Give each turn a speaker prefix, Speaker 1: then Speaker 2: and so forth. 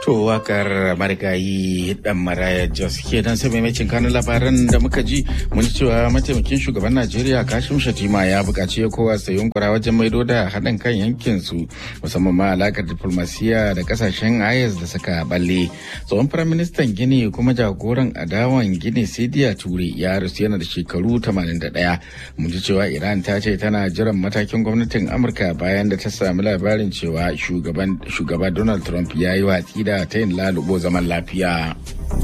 Speaker 1: To wakar marigayi dan maraya Jos kenan sai maimacin kanun labaran da muka ji mun cewa mataimakin shugaban Najeriya Kashim Shatima ya buƙaci ya kowa su yunkura wajen maido da haɗin kan yankin su musamman ma alakar diplomasiya da kasashen IS da suka balle. Tsohon firaministan Gini kuma jagoran adawan Gini Sidiya Ture ya rasu yana da shekaru 81. Mun ji cewa Iran ta ce tana jiran matakin gwamnatin Amurka bayan da ta sami labarin cewa shugaba Donald Trump ya yi watsi da ta yin lalubo zaman lafiya.